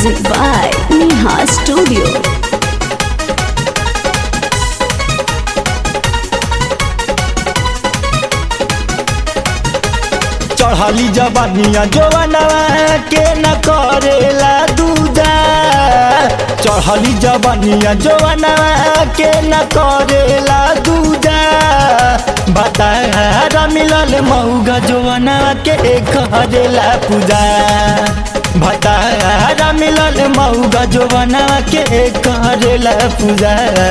Music by Neha Studio. चढ़ली जवानिया जवानवा के न करेला दूजा चढ़ली जवानिया जवानवा के न करेला दूजा बतारा मिलल मऊगा जवानवा के करेला पूजा भतारा मिलल मऊगा जवानवा के करेला पूजा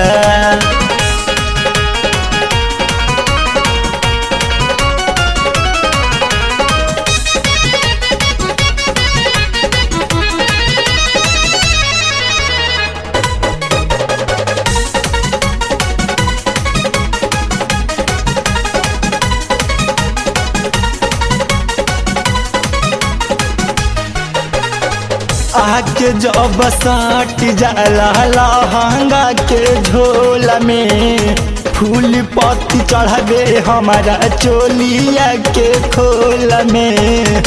आके जब साट जाला लहंगा के झोल में फूल पत्ती चढ़ावे हमारा चोलिया के खोल में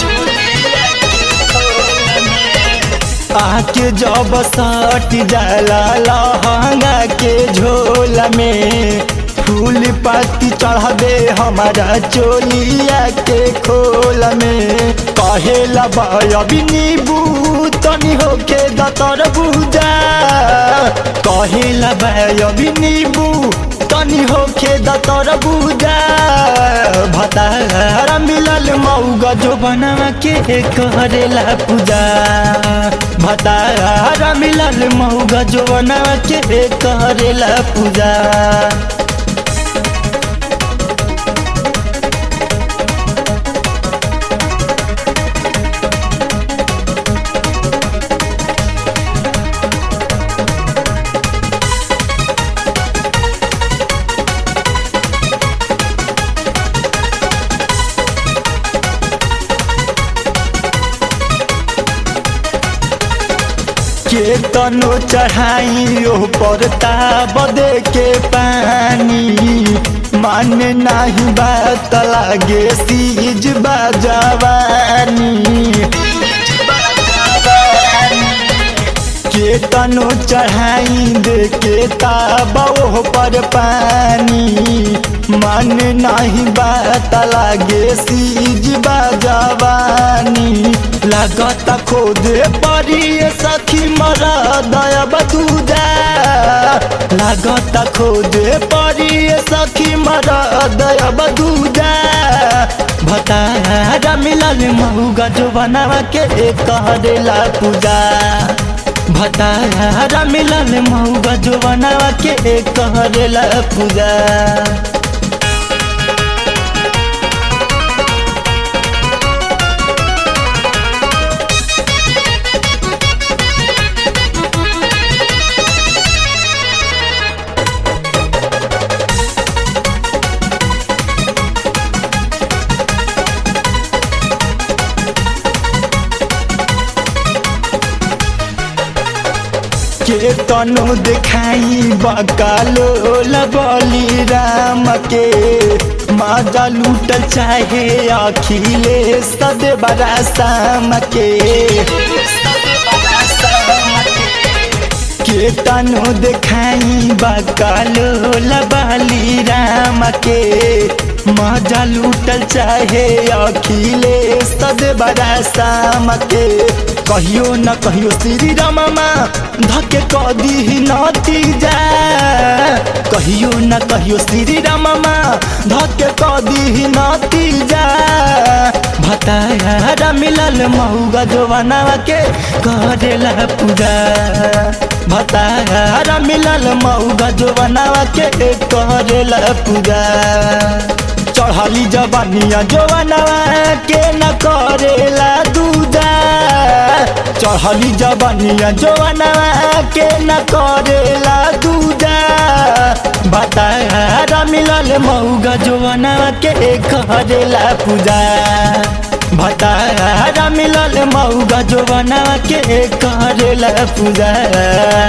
आके जब साट जाला लहंगा के झोल में फूल पत्ती चढ़ावे हमारा चोलिया के खोल में कहेला बयबी नीबू तनी होके दतर बुझा कहेला बयबी नीबू तनी होके दतर बुझा भतारा मिलल मऊगा जो बनवा के करेला पूजा भतारा मिलल मऊगा जो बनवा के करेला पूजा के तनो चढ़ाई ओ पर बदे के पानी माने नाही बात लागे सीज बाजवानी के तनो चढ़ाई दे के ताबो पर पानी मन नहीं बात लागे सीज बाजवानी लागत खोदे परी सखी मरा दया बदूजा लागत खोदे परी सखी मरा दया बदूजा भतारा मिलल महुगा जो बनावा के करेला पूजा भतारा मिलल महुगा जो बनावा के करेला पूजा के तनु दिखाई बकालो बली राम के माजा लूटल चाहे अखिले सद बड़ा शाम के के तनु दिखाई बकालो बली राम के माजा लूटल चाहे अखिले सद बड़ा शाम के कहियो न कहियो श्री रामा धके कदी नती जा कहियो न कहियो श्री रामा धके कदी नती जा भतारा मिलल मऊगा जवाना के करेला पूजा भतारा मिलल मऊगा जवाना के करेला पूजा चढ़ली जवानिया जवानवा के न करेला दूजा चढ़ली जवानिया जवानवा के न करेला दूजा बतारा मिलल मऊगा जवानवा के करेला पूजा भतारा मिलल मऊगा जवानवा के करेला पूजा